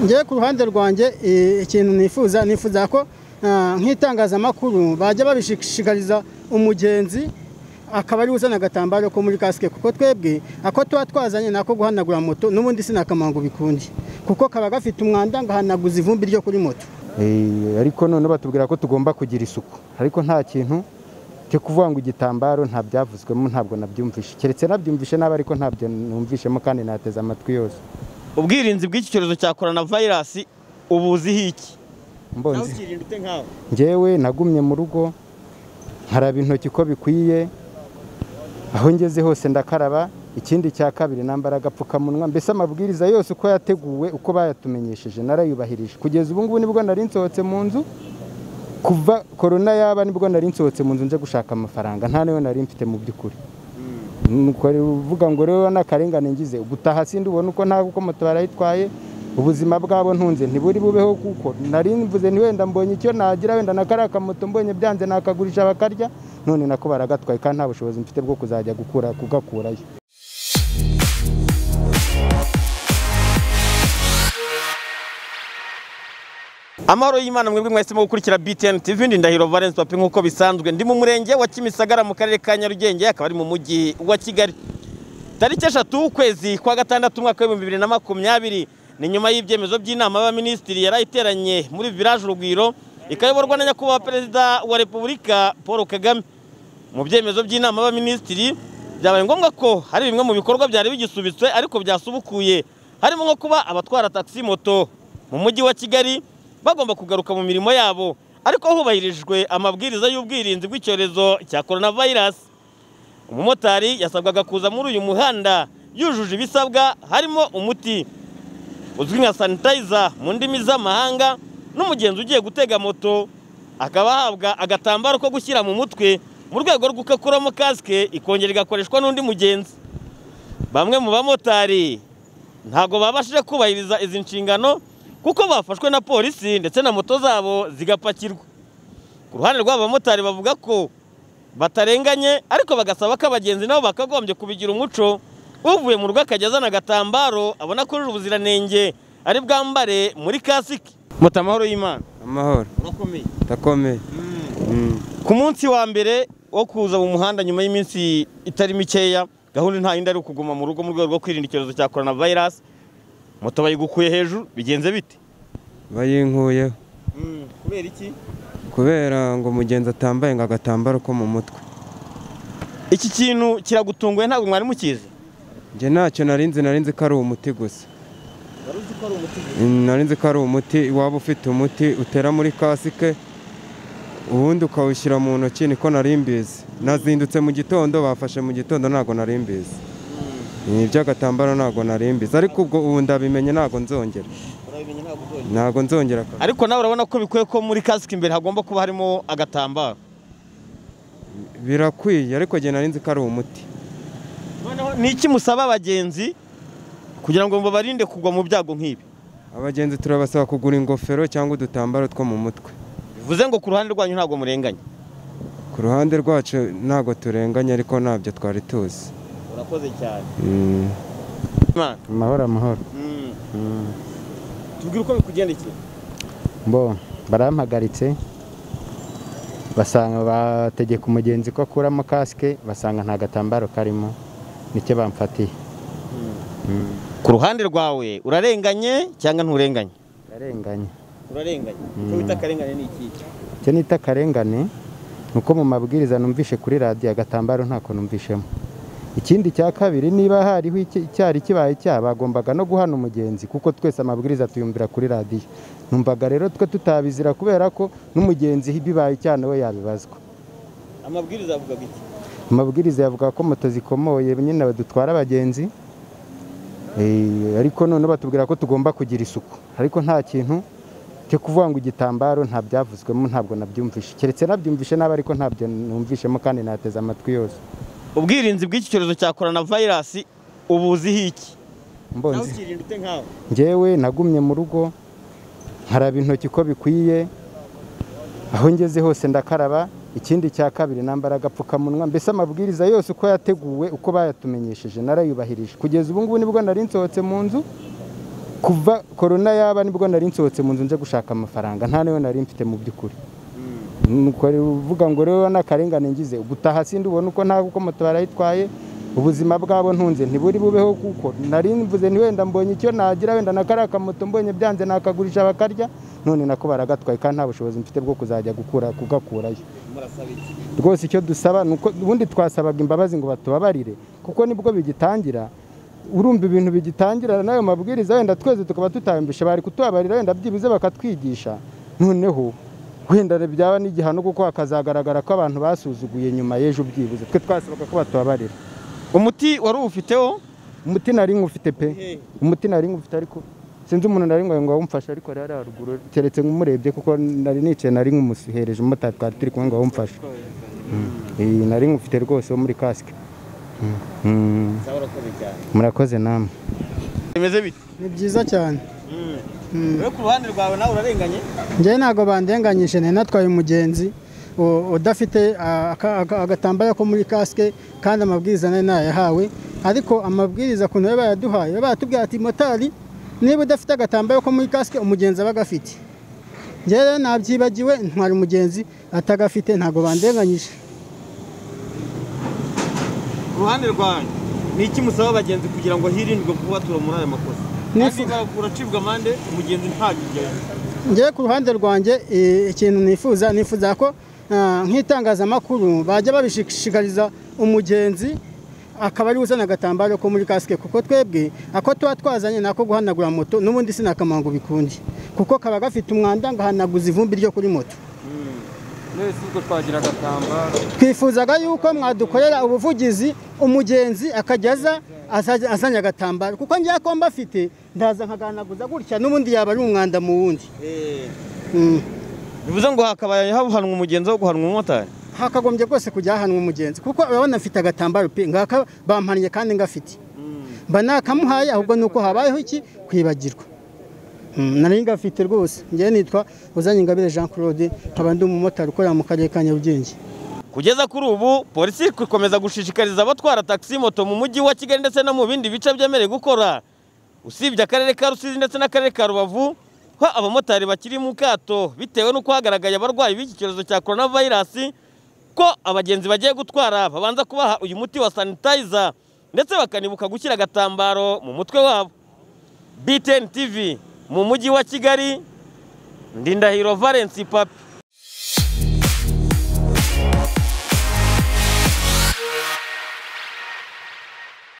ngewe ku ruhande rwanjye ikintu nifuza nifuza ko nk'itangazamakuru bajya babishishikariza umugenzi akaba ari uzana agatambaro ko muri kasike kuko twebwe ako tuba twazanye ni ako guhanagura moto n'ubundi sinakamangu bikunde kuko kaba gafite umwanda ngahanaguza ivumbi ryo kuri moto ariko none batubwira ko tugomba kugira isuku ariko nta kintu cyo kuvuga ngo igitambaro nta byavuzwemo ntabwo nabyumvishe keretse nabyumvishe nabi ariko ntabyo numvishemo kandi nateze amatwi yose ubwirinzi bw'iki cyorezo cya korona vayirasi ubuziho iki mbonze ngewe nagumye mu rugo nkaraba intoki uko bikwiye aho ngeze hose ndakaraba ikindi cya kabiri nambara agapfukamunwa mbese amabwiriza yose uko yateguwe uko bayatumenyesheje narayubahirije kugeza ubu ngubu nibwo nari nsohotse mu nzu kuva korona yaba nibwo nari nsohotse mu nzu nje gushaka amafaranga nta nayo nari mfite mu by'ukuri uvuga ngo rero n'akarengane ngize gutaha sindi ubona uko nta kuko moto barayitwaye ubuzima bwabo ntunze ntiburi bubeho kuko nari mvuze wenda mbonye icyo nagira wenda na kariya kamoto mbonye byanze nakagurisha bakarya none nako baragatwaye kandi nta bushobozi mfite bwo kuzajya gukura kugakurayo amahoro y'imana mwebwe mwahisemo gukurikira btn tv ndi ndahiro valence papi nk'uko bisanzwe ndi mu murenge wa kimisagara mu karere ka nyarugenge akaba ari mu mujyi wa kigali tariki eshatu ukwezi kwa gatandatu umwaka w'ibihumbi bibiri na makumyabiri ni nyuma y'ibyemezo by'inama y'abaminisitiri yari iteranye muri village urugwiro ikayoborwa na nyakubahwa perezida wa repubulika paul kagame mu byemezo by'inama y'abaminisitiri byabaye ngombwa ko hari bimwe mu bikorwa byari bigisubitswe ariko byasubukuye harimo nko kuba abatwara taxi moto mu mujyi wa kigali bagomba kugaruka mu mirimo yabo ariko hubahirijwe amabwiriza y'ubwirinzi bw'icyorezo cya coronavirus umumotari yasabwaga kuza muri uyu muhanda yujuje ibisabwa harimo umuti uzwi nka sanitayiza mu ndimi z'amahanga n'umugenzi ugiye gutega moto akaba ahabwa agatambaro ko gushyira mu mutwe mu rwego rwo gukuramo kasike ikongera igakoreshwa n'undi mugenzi bamwe mu bamotari ntabwo babashije kubahiriza izi nshingano kuko bafashwe na polisi ndetse na moto zabo zigapakirwa ku ruhande rw'abo bamotari bavuga ko batarenganye ariko bagasaba ko abagenzi nabo bakagombye kubigira umuco uvuye mu rugo akajya azana agatambaro abona ko ruri ubuziranenge ari bwambare muri kasike moto amahoro y'imana amahoro urakomeye ndakomeye ku munsi wa mbere wo kuza mu muhanda nyuma y'iminsi itari mikeya gahunda nta yindi ari ukuguma mu rugo mu rwego rwo kwirinda icyorezo cya korona vayirasi moto bayigukuye hejuru bigenze bite bayinkuyeho kubera iki kubera ngo umugenzi atambaye ngo agatambaro ko mu mutwe iki kintu kiragutunguye ntabwo mwari mukizi njye ntacyo narinzi narinzi ko ari umuti gusa narinzi ko ari umuti waba ufite umuti utera muri kasike ubundi ukawushyira mu ntoki niko nari mbizi nazindutse mu gitondo bafashe mu gitondo ntabwo nari mbizi ibi by'agatambaro ntabwo nari mbizi ariko ubwo ubu ndabimenye ntabwo nzongera ntabwo nzongera ariko nawe urabona ko bikwiye ko muri kasike imbere hagomba kuba harimo agatambaro birakwiye ariko njye narinzi ko ari umuti noneho ni iki musaba abagenzi kugira ngo babarinde kugwa mu byago nk'ibi abagenzi turabasaba kugura ingofero cyangwa udutambaro two mu mutwe bivuze ngo ku ruhande rwanyu ntabwo murenganya ku ruhande rwacu ntabwo turenganye ariko ntabyo twari tuzi urakoze cyane amahoro amahoro tubwire uko bikugendekeye mbo barampagaritse basanga bategeka umugenzi ko akuramo kasike basanga nta gatambaro karimo nicyo bamfatiye ku ruhande rwawe urarenganye cyangwa nturenganye arenganye urarenganye icyo wita akarengane ni iki icyo nita akarengane ni uko mu mabwiriza numvishe kuri radiyo agatambaro ntako numvishemo ikindi cya kabiri niba hariho iki- icyari kibaye cyaha bagombaga no guhana umugenzi kuko twese amabwiriza tuyumvira kuri radiyo numvaga rero twe tutabizira kubera ko n'umugenzi bibaye icyaha nawe yabibazwa amabwiriza avuga iki amabwiriza yavuga ko moto zikomoye nyine badutwara abagenzi Eh, ariko none batubwira ko tugomba kugira isuku ariko nta kintu cyo kuvuga ngo igitambaro nta byavuzwemo ntabwo nabyumvishe keretse nabyumvishe nabi ariko ntabyo numvishemo kandi nateze amatwi yose ubwirinzi bw'iki cyorezo cya korona vayirasi ubuziho iki mbonze ukirinda ute nkawe ngewe nagumye mu rugo nkaraba intoki uko bikwiye aho ngeze hose ndakaraba ikindi cya kabiri nambara agapfukamunwa mbese amabwiriza yose uko yateguwe uko bayatumenyesheje narayubahirije kugeza ubu ngubu nibwo nari nsohotse mu nzu kuva korona yaba nibwo nari nsohotse mu nzu nje gushaka amafaranga nta nayo nari mfite mu by'ukuri uvuga ngo rero n'akarengane ngize gutaha sindi ubona uko nta kuko moto barayitwaye ubuzima bwabo ntunze ntiburi bubeho kuko nari mvuze ni wenda mbonye icyo nagira wenda na kariya kamoto mbonye byanze nakagurisha bakarya none nako baragatwaye kandi nta bushobozi mfite bwo kuzajya gukura kugakurayo rwose icyo dusaba ni uko ubundi twasabaga imbabazi ngo batubabarire kuko nibwo bigitangira urumva ibintu bigitangira n'ayo mabwiriza wenda twese tukaba tutayambisha bari kutubabarira wenda byibuze bakatwigisha noneho wenda byaba n'igihano kuko hakazagaragara ko abantu basuzuguye nyuma y'ejo byibuze twe twasabaga ko batubabarira umuti wari uwufiteho umuti nari ngufite pe umuti nari ngufite ariko sinzi umuntu nari ngo awumfashe ariko rero haruguru keretse nk'umurebye kuko nari nicaye nari nk'umusuhereje umumotari twari turi kumwe ngo awumfashe iyi nari ngufite rwose wo muri kasike murakoze namwe bimeze bite ni byiza cyane rero ku ruhande rwawe nawe urarenganye njyewe ntabwo bandenganyije nari natwaye umugenzi udafite agatambaro ko muri kasike kandi amabwiriza nayo ntayahawe ariko amabwiriza ukuntu baba bayaduhaye baba baratubwira ati motari niba udafite agatambaro ko muri kasike umugenzi aba agafite rero nabyibagiwe ntwara umugenzi atagafite ntabwo bandenganyije ku ruhande rwawe ni iki musaba abagenzi kugira ngo hirindwe kubatura muri aya makosa uracibwa amande umugenzi ntakigereho ngewe ku ruhande rwanjye ikintu nifuza nifuza ko nk'itangazamakuru bajya babishishikariza umugenzi akaba ari uzana agatambaro ko muri kasike kuko twebwe ako tuba twazanye ni ako guhanagura moto n'ubundi sinakamaro ngo bikunde kuko kaba gafite umwanda ngo hanaguze ivumbi ryo kuri moto twifuzaga yuko mwadukorera ubuvugizi umugenzi akajya aza azanye agatambaro kuko ngewe ko mba afite ndaza nkagahanaguza gutya n'ubundi yaba ari umwanda mu wundi bivuze ngo hakabaye hahanwa umugenzi wo guhanwa umumotari hakagombye rwose kujya hahanwa umugenzi kuko urabona afite agatambaro pe ngaka bampannye kandi ngafite mba nakamuhaye ahubwo ni uko habayeho iki kwibagirwa nari ngafite rwose ngewe nitwa uzanye ingabire jean claude nkaba ndi umumotari ukorera mu karere ka nyarugenge kugeza kuri ubu polisi ikomeza gushishikariza abatwara taxi moto mu mujyi wa kigali ndetse no mu bindi bice byemerewe gukora usibye akarere ka rusizi ndetse n'akarere ka rubavu ko abamotari bakiri mu kato bitewe n'uko hagaragaye abarwayi b'iki cyorezo cya korona vayirasi ko abagenzi bagiye gutwara babanza kubaha uyu muti wa sanitayiza ndetse bakanibuka gushyira agatambaro mu mutwe wabo btn tv mu mujyi wa kigali ndindahiro valensi papi